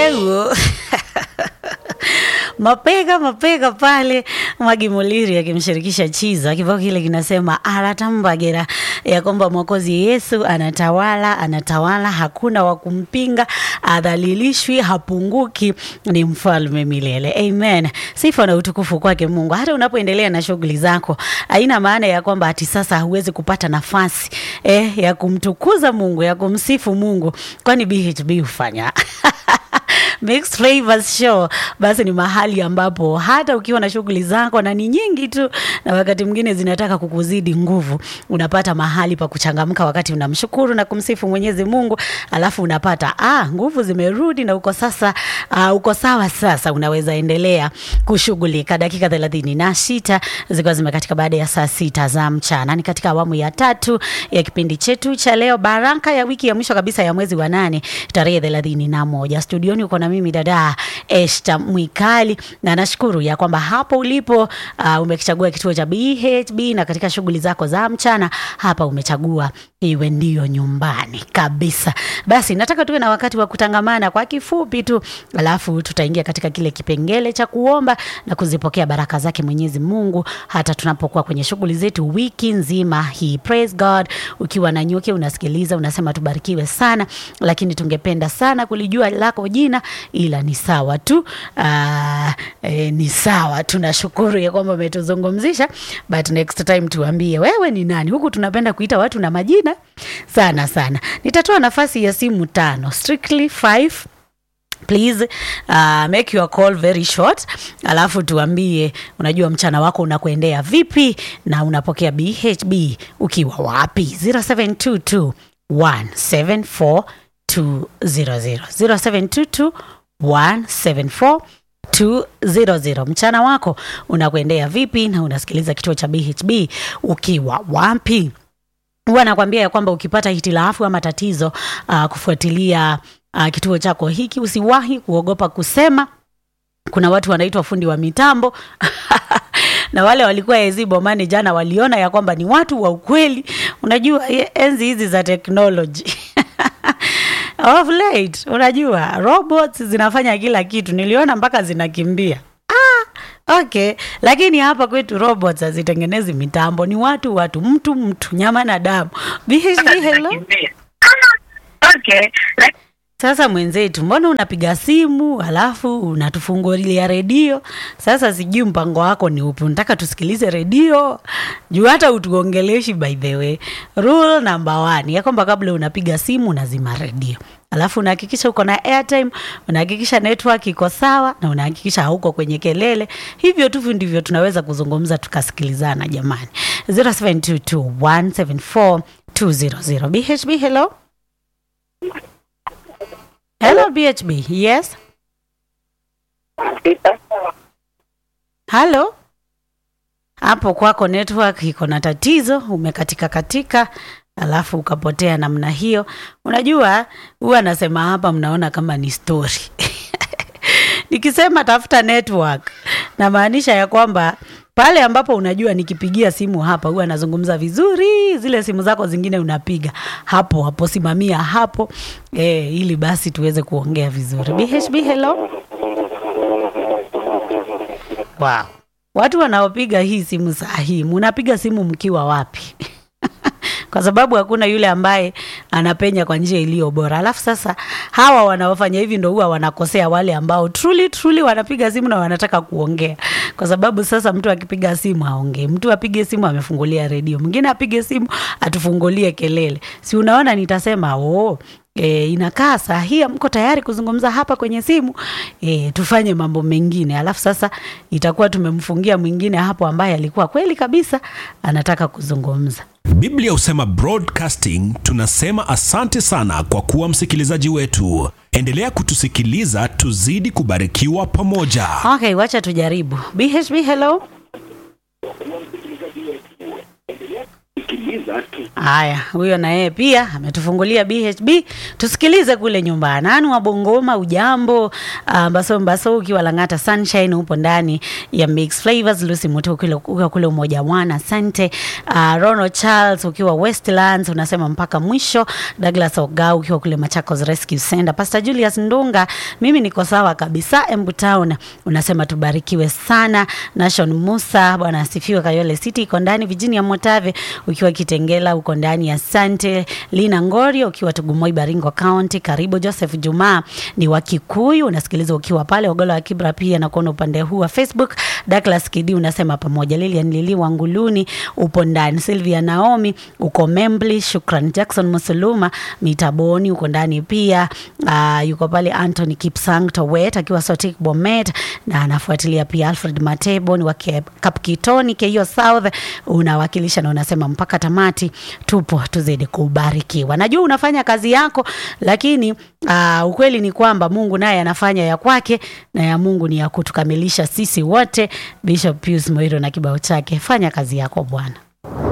Ego. mapega mapega pale Magi Muliri akimshirikisha Chiza, kibao kile kinasema aratambagera, ya kwamba mwokozi Yesu anatawala, anatawala, hakuna wa kumpinga, adhalilishwi, hapunguki, ni mfalme milele. Amen. Sifa na utukufu kwake Mungu. Hata unapoendelea na shughuli zako, haina maana ya kwamba ati sasa huwezi kupata nafasi eh, ya kumtukuza Mungu, ya kumsifu Mungu, kwani BHB hufanya Mixed Flavors Show basi ni mahali ambapo hata ukiwa na shughuli zako na ni nyingi tu, na wakati mwingine zinataka kukuzidi nguvu, unapata mahali pa kuchangamka wakati unamshukuru na kumsifu Mwenyezi Mungu, alafu unapata ah, nguvu zimerudi na uko sasa, uh, uko sawa sasa, unaweza endelea kushughulika. Dakika thelathini na sita zikiwa zimekatika baada ya saa sita za mchana, ni katika awamu ya tatu ya kipindi chetu cha leo, baraka ya wiki ya mwisho kabisa ya mwezi wa nane tarehe thelathini na moja. Studioni uko na mimi dada Esta Mwikali, na nashukuru ya kwamba hapo ulipo uh, umekichagua kituo cha BHB na katika shughuli zako za mchana hapa umechagua iwe ndiyo nyumbani kabisa. Basi nataka tuwe na wakati wa kutangamana kwa kifupi tu, alafu tutaingia katika kile kipengele cha kuomba na kuzipokea baraka zake Mwenyezi Mungu hata tunapokuwa kwenye shughuli zetu wiki nzima hii. Praise God. Ukiwa na nyuki unasikiliza, unasema tubarikiwe sana, lakini tungependa sana kulijua lako jina, ila ni sawa tu. Uh, e, ni sawa, tunashukuru ya kwamba umetuzungumzisha, but next time tuambie wewe ni nani. Huku tunapenda kuita watu na majina sana sana. Nitatoa nafasi ya simu tano, strictly five please uh, make your call very short, alafu tuambie unajua mchana wako unakuendea vipi na unapokea BHB ukiwa wapi? 0722 174 200 0722 174 200. Mchana wako unakuendea vipi na unasikiliza kituo cha BHB ukiwa wapi? Huwa nakwambia ya kwamba ukipata hitilafu ama tatizo uh, kufuatilia uh, kituo chako hiki, usiwahi kuogopa kusema. Kuna watu wanaitwa fundi wa mitambo na wale walikuwa AZ Bomani jana waliona ya kwamba ni watu wa ukweli. Unajua enzi hizi za teknoloji of late, unajua robots zinafanya kila kitu, niliona mpaka zinakimbia. Ah, okay, lakini hapa kwetu robots hazitengenezi mitambo, ni watu watu, mtu mtu, nyama na damu. BHB, hello. Okay. Sasa mwenzetu, mbona unapiga simu alafu unatufungulia redio? Sasa sijui mpango wako ni upi, unataka tusikilize redio juu hata utuongeleshi. By the way, rule number one ya kwamba kabla unapiga simu unazima redio, alafu unahakikisha uko na airtime, unahakikisha network iko sawa, na unahakikisha hauko kwenye kelele. Hivyo tu ndivyo tunaweza kuzungumza tukasikilizana. Jamani, 0722174200 BHB, hello Hello BHB. Yes. Halo. Hapo kwako network iko na tatizo, umekatika katika, alafu ukapotea namna hiyo. Unajua, huwa nasema hapa, mnaona kama ni story nikisema tafuta network, namaanisha ya kwamba pale ambapo unajua nikipigia simu hapa huwa nazungumza vizuri, zile simu zako zingine unapiga hapo hapo, simamia hapo e, ili basi tuweze kuongea vizuri. BHB, hello. Wow. Watu wanaopiga hii simu saa hii, munapiga simu mkiwa wapi? kwa sababu hakuna yule ambaye anapenya kwa njia iliyo bora. Alafu sasa hawa wanaofanya hivi ndo huwa wanakosea wale ambao truly truly wanapiga simu na wanataka kuongea, kwa sababu sasa mtu akipiga simu aongee, mtu apige simu amefungulia redio, mwingine apige simu atufungulie kelele. Si unaona, nitasema oh, E, inakaa saa hii mko tayari kuzungumza hapa kwenye simu e, tufanye mambo mengine, alafu sasa itakuwa tumemfungia mwingine hapo ambaye alikuwa kweli kabisa anataka kuzungumza. Biblia husema broadcasting, tunasema asante sana kwa kuwa msikilizaji wetu. Endelea kutusikiliza, tuzidi kubarikiwa pamoja. Okay, wacha tujaribu. BHB, hello. Haya, huyo na yeye pia ametufungulia BHB, tusikilize kule nyumbani. Anu wa Bongoma, ujambo? Uh, Mbaso Mbaso ukiwa Lang'ata Sunshine, upo ndani ya Mix Flavors. Lucy Mutu ukiwa ukiwa kule Umoja Mwana, asante. Uh, Ronald Charles ukiwa Westlands unasema mpaka mwisho. Douglas Ogau ukiwa kule Machakos Rescue Center. Pastor Julius Ndunga, mimi niko sawa kabisa. Embu Town unasema tubarikiwe sana. Nation Musa, bwana asifiwe. Kayole City iko ndani. Virginia Motave ukiwa Kitengela uko ndani. Asante. Lina Ngorio ukiwa Tugumoi Baringo County, karibu. Joseph Juma ni wa Kikuyu, unasikiliza ukiwa pale Ogola wa Kibra pia na kuona upande huu wa Facebook. Douglas Kidi unasema pamoja. Lilian Lili wa Nguluni upo ndani. Sylvia Naomi uko Membli. Shukran Jackson Musuluma Mitaboni uko ndani pia. Uh, yuko pale Anthony Kipsang Towet akiwa Sotik Bomet na anafuatilia pia Alfred Matebo ni wa Ke- Kapkitoni Keio South unawakilisha na unasema mpaka tamati tupo tuzidi kubarikiwa. Najua unafanya kazi yako, lakini uh, ukweli ni kwamba Mungu naye anafanya ya kwake na ya Mungu ni ya kutukamilisha sisi wote. Bishop Pius Moiro na kibao chake, fanya kazi yako Bwana.